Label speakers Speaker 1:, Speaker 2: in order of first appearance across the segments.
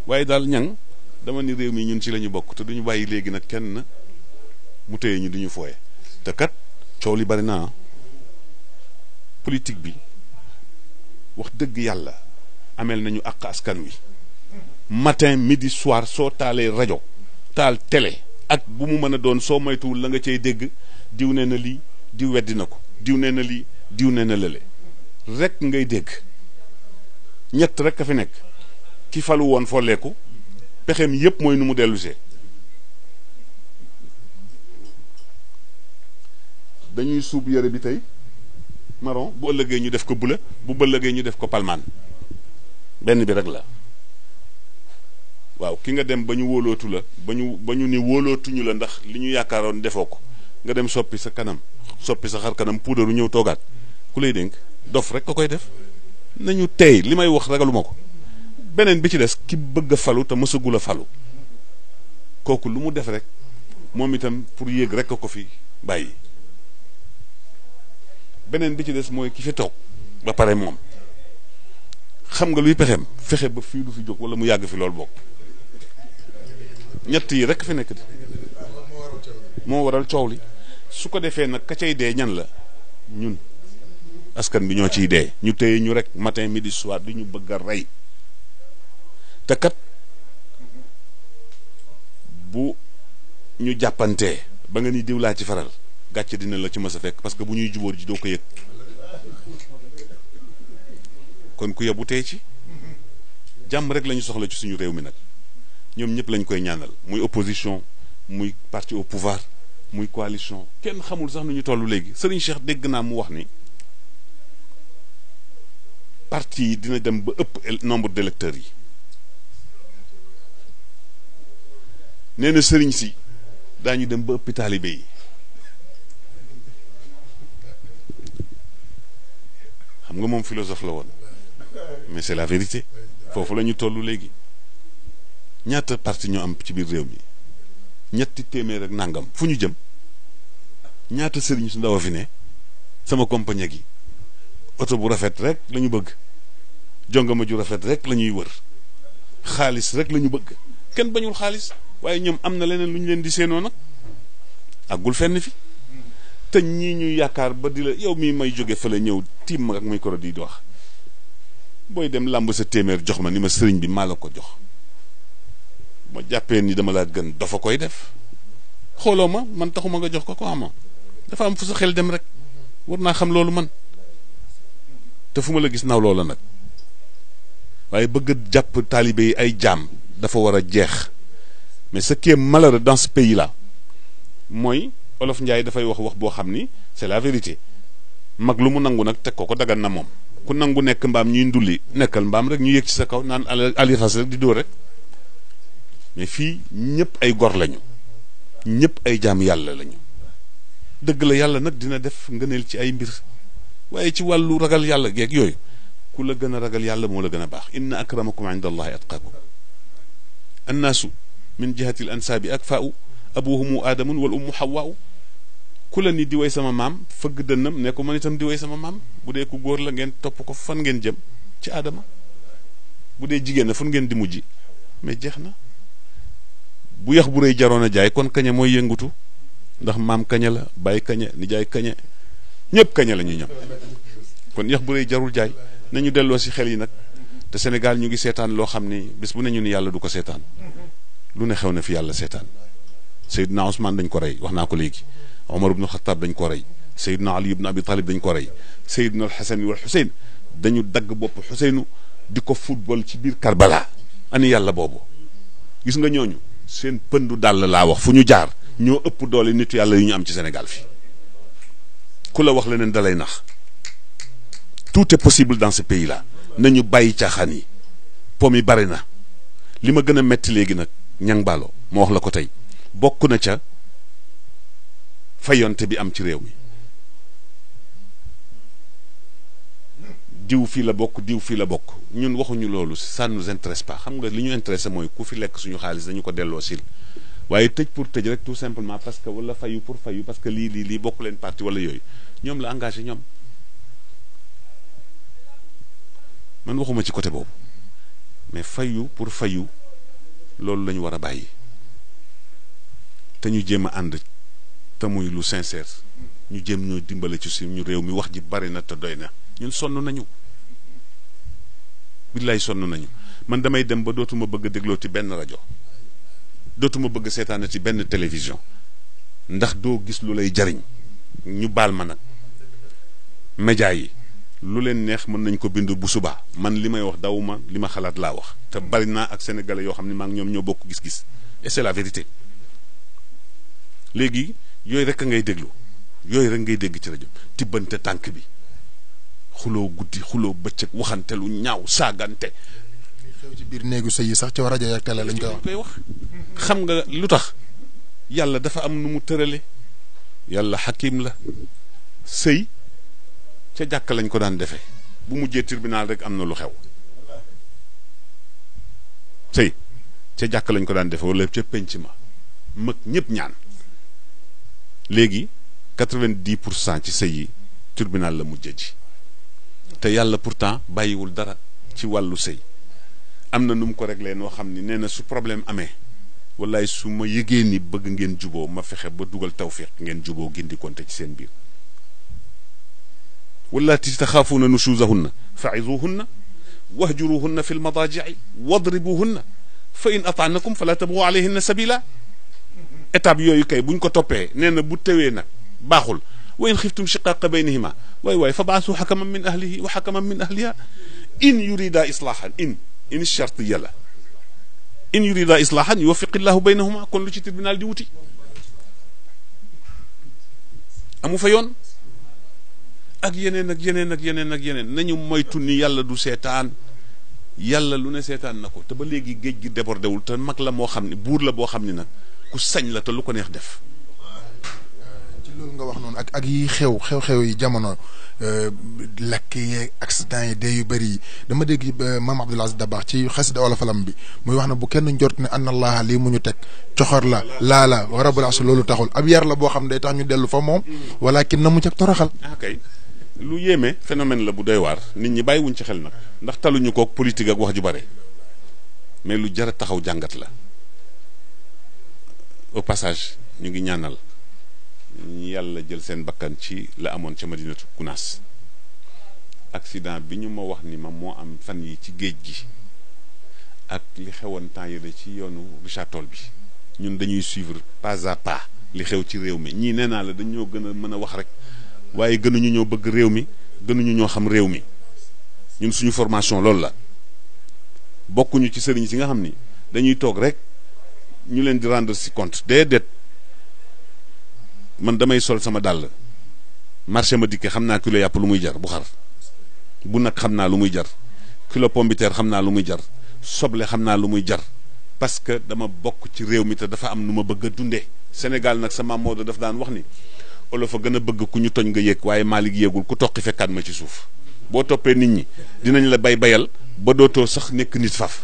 Speaker 1: waaye daal ñang dama ni réew mi ñun ci la ñu bokk te duñu bàyyi léegi nag kenn mu téye ñu duñu fooye te kat coow li bari naa politique bi wax dëgg yàlla ameel nañu àq askan wi matin midi soir soo taalee rajo taal télé ak bu mu mën a doon soo moytuwul la nga cay dégg diw nee na lii diw weddi na ko diw nee na lii diw nee na lële rek ngay dégg ñett rek a fi nekk ki falu woon folleeku pexem yépp mooy nu mu dellusee dañuy suub yére bi tey marron bu ëllëgee ñu def ko bula bu bëllëgee ñu def ko palmaan benn bi rek la waaw ki nga dem ba ñu wóolootu la ba ñu ba ñu ni wóolootuñu la ndax li ñu yaakaaroon defoo ko nga dem soppi sa kanam soppi sa xar kanam puudaru ñëw toogaat ku lay dénk dof rek ko koy def nañu tey li may wax ragaluma ko beneen bi ci des ki bëgg a falu te mësagul a falu kooku lu mu def rek moom itam pour yéeg rek ko fi bàyyi beneen bi ci des mooy ki fi toog ba pare moom xam nga luy pexeem fexe ba fii du fi jóg wala mu yàgg fi loolu bokk ñett yi rek fi nekk di moo waral coow li su ko defee nag ka cay dee ñan la ñun askan bi ñoo ciy dee ñu téye ñu rek matin midi soir du ñu bëgg a rey te kat bu ñu jàppantee ba nga ni diw laa ci faral gàcce dina la ci mës a fekk parce que bu ñuy jubóor ji doo ko yëg kon ku yebu tey ci jàmm rek la ñu soxla ci suñu réew mi nag ñoom ñëpp lañ koy ñaanal muy opposition muy parti au pouvoir muy coalition kenn xamul sax nu ñu toll léegi Serigne Cheikh dégg naa mu wax ni parti yi dina dem ba ëpp nombre d'électeurs yi nee na sëriñ si daañu dem ba ëppi taalibe yi xam nga moom philosophe la woon mais c'est la vérité foofu la ñu toll léegi ñaata parti ñoo am ci biir réew mi ñetti téeméer ak nangam fu ñu jëm ñaata sëriñ su ndaw a fi ne sama compagnie gi oto bu rafet rek la ñu bëgg jongama ju rafet rek la ñuy wër xaalis rek la ñu bëgg kenn bañul xaalis waaye ñoom am na leneen lu ñu leen di seenoo nag àggul fenn fi te ñii ñuy yaakaar ba di la yow mii may jóge fële ñëw tiim ma ak micro di wax booy dem làmb sa téeméer jox ma ni ma sëriñ bi maa la ko jox ma jàppee ni dama laa gën dafa koy def xooloo ma man taxuma nga jox ko ko ama dafa am fu sa xel dem rek war naa xam loolu man te fu ma la gis naw loola nag waaye bëgg jàpp taalibe yi ay jaam dafa war a jeex mais ce qui est malheureux dans ce pays là mooy olof Njaay dafay wax wax boo xam ni c'est la vérité mag lu mu nangu nag teg ko ko dagan na moom ku nangu nekk mbaam ñuy ndulli nekkal mbaam rek ñu yëg ci sa kaw naan ali xas rek di dóor rek mais fii ñëpp ay gor lañu ñëpp ay jaam yàlla lañu dëgg la yàlla nag dina def ngëneel ci ay mbir waaye ci wàllu ragal yàlla geeg yooyu ku la gën a ragal yàlla moo la gën a baax inna akramakum inda allahi atqaakum annaasu min jihati l ansaabi akfaau abuhumu aadamun wal ummu xawaau ku la ni di way sama maam fëgg dënnam ne ko man itam di way sama maam bu dee ku góor la ngeen topp ko fan ngeen jëm ci aadama bu dee jigéen na fan ngeen di mujj mais jeex na bu yax bu rëy jaroon a jaay kon kaña mooy yëngutu ndax maam kaña la bàyyi kaña nijaay kaña ñëpp kaña la ñuy ñam kon yax bu rëy jarul jaay nañu delloo si xel yi nag te Sénégal ñu ngi seetaan loo xam ni bis bu ne ñu ni yàlla du ko seetaan lu ne xew na fi yàlla seetaan Seydina Ousmane dañ ko rey wax naa ko léegi Omar ibnu Xataab dañ ko rey Seydina Ali ibnu Abi Talib dañ ko rey Seydina al Xasan wal Xuseyn dañu dagg bopp Xuseynu di ko football ci biir Karbala ani yàlla boobu gis nga ñooñu seen pëndu dàll laa wax fu ñu jaar ñoo ëpp doole nitu yàlla yu ñu am ci Sénégal fii ku la wax leneen dalay nax tout est possible dans ce pays là nañu bàyyi caaxaan yi pom yi bari na li ma gën a metti léegi nag ñang baalo ma wax la ko tey bokk na ca fayonte bi am ci réew mi diw fii la bokk diw fii la bokk ñun waxuñu loolu ça nous intéresse pas xam nga li ñu intéressé mooy ku fi lekk suñu xaalis dañu ko delloo sil waaye tëj pour tëj rek tout simplement parce que wala fayu pour fayu parce que lii lii lii bokk leen parti wala yooyu ñoom la engagé ñoom man waxuma ci côté boobu mais fayu pour fayu loolu lañu war a bàyyi te ñu jéem a ànd te muy lu sincère ñu jéem ñoo dimbale ci suñu réew mi wax ji bari na te doy na ñun sonn nañu billaay sonn nañu man damay dem ba dootuma bëgg a dégloo ci benn rajo dootuma bëgg seetaana ci benn télévision ndax doo gis lu lay jariñ ñu baal ma nag média yi lu leen neex mën nañ ko bind bu subaa man li may wax dawuma li ma xalaat laa wax te bari naa ak sénégalais yoo xam ne maa ngi ñoom ñoo bokk gis-gis et c'est la vérité léegi yooyu rek a ngay déglu yooyu rek ngay dégg ci rajo tibbante tànk bi xuloo guddi xuloo bëccëg waxante lu ñaaw saagante
Speaker 2: xew ci biir néegu sëy yi sax ci rajo ak télé lañ koy wax
Speaker 1: koy wax xam nga lu tax yàlla dafa am nu mu tërale yàlla xakim la sëy ca jàkk lañ ko daan defee bu mujjee tribunal rek am na lu xew sëy ca jàkk lañ ko daan defee wala ca penc ma mag ñëpp ñaan léegi quatre-vingt-dix pour cent ci sëy yi tribunal la mujjee ji te yàlla pourtant bàyyiwul dara ci wàllu sëy am na nu mu ko réglé noo xam ni nee na su problème amee wallaay su ma yëgee ni bëgg ngeen juboo ma fexe ba dugal tawfiq ngeen juboo gindi konte ci seen biir wallaati taxaafuuna nushuzahunna fa'izuhunna wahjuruhunna fi lmadaaji'i wadribuhunna fa in ataanakum fala tabghu alayhinna sabila étape yooyu kay buñ ko toppee nee na bu tewee nag baaxul wa in xiftum shiqaaqa baynihima waay waay fa baasu xakaman min ahlihi wa xakaman min ahliha in yurida islaahan in in chartiya la in yurida islaahan yuwaffiqillahu baynahuma kon lu ci tribunal di wuti amu fa yoon ak yeneen ak yeneen ak yeneen ak yeneen nañu moytu ni yàlla du seetaan yàlla lu ne seetaan na ko te ba léegi géej gi débordé wul te mag la moo xam ne buur la boo xam ne nag ku sañ la te lu ko neex def
Speaker 2: ci loolu nga wax noonu ak ak yi xew xew-xew yi jamono lakk yeeg accident yi dee yu bëri yi dama dégg maam Abdoul Aziz Dabakh ci xasida olofalam bi muy wax ne bu kenn njort ne anna allaha lii mu ñu teg coxor la laa la wa rabbul arsh loolu taxul ab yar la boo xam ne day tax ñu dellu fa moom walakin na mu cag toroxal
Speaker 1: ah kay lu yéeme phénomène la bu doy waar nit ñi bàyyiwuñ ci xel nag ndax taluñu kook politique ak wax ju bare mais lu jar a taxaw jàngat la au passage ñu ngi ñaanal ñi yàlla jël seen bakkan ci la amoon ca madinatu kunaas accident bi ñu ma wax ni ma moo am fan yi ci géej gi ak li xewoon temps yële ci yoonu Richard Toll bi ñun dañuy suivre pas à pas li xew ci réew mi ñii nee naa la dañoo gën a mën a wax rek waaye gënuñu ñoo bëgg réew mi gënuñu ñoo xam réew mi ñun suñu formation loolu la bokkuñu ci sëriñ si nga xam ni dañuy toog rek ñu leen di rendre si compte déedéet man damay sol sama dàll marché ma dikke xam naa kilo yàpp lu muy jar bu xar bu nag xam naa lu muy jar kilo pombiteer xam naa lu muy jar soble xam naa lu muy jar parce que dama bokk ci réew mi te dafa am nu ma bëgg a dundee Sénégal nag sama Maodo daf daan wax ni olof a gën a bëgg ku ñu toñ nga yéeg waaye Malick yéegul ku toqi fekkaat ma ci suuf boo toppee nit ñi dinañ la bay bayal ba dootoo sax nekk nit faf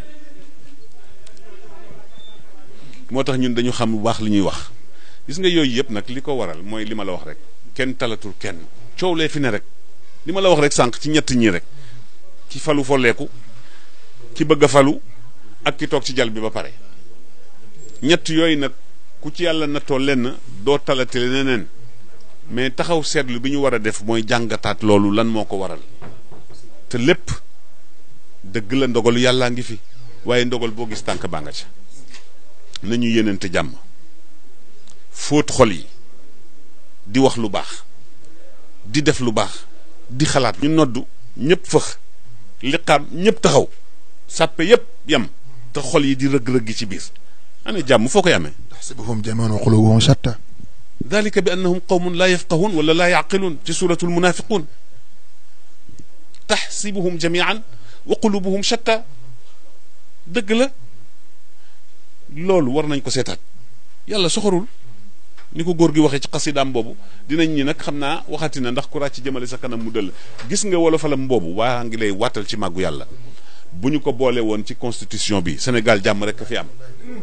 Speaker 1: moo tax ñun dañu xam bu baax li ñuy wax gis nga yooyu yëpp nag li ko waral mooy li ma la wax rek kenn talatul kenn coow lee fi ne rek li ma la wax rek sànq ci ñett ñii rek ki falu folleeku ki bëgg a falu ak ki toog ci jal bi ba pare ñett yooyu nag ku ci yàlla nattoo lenn doo talate leneen mais taxaw seetlu bi ñu war a def mooy jàngataat loolu lan moo ko waral te lépp dëgg la ndogalu yàllaa ngi fi waaye ndogal boo gis tànk baa nga ca nañu yéenante jàmm fóot xol yi di wax lu baax di def lu baax di xalaat ñu noddu ñëpp fëx liqaam ñëpp taxaw sàppe yëpp yam te xol yi di rëgg-rëgg ci biir ana jàmm foo koy amee
Speaker 2: taxsibuhum jamii'an wa quluubuhum shatta
Speaker 1: dalika bi annahum qawmun laa yafqahuun wala laa yaqiluun ci suratul munafiquun taxsibuhum jamii'an wa qulubuhum shatta dëgg la loolu war nañ ko seetaat yàlla soxorul ni ko góor gi waxee ci xasidaam boobu dinañ ñi nag xam naa waxati na ndax ku ràcc jëmale sa kanam mu dëll gis nga wolofalam boobu waa ngi lay waatal ci màggu yàlla bu ñu ko boole woon ci constitution bi Sénégal jàmm rek a fi am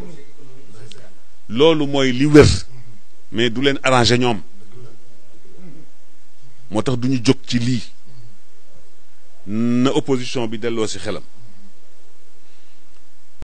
Speaker 1: loolu mooy li wér mais du leen arrangé ñoom moo tax du ñu jóg ci lii na opposition bi delloo si xelam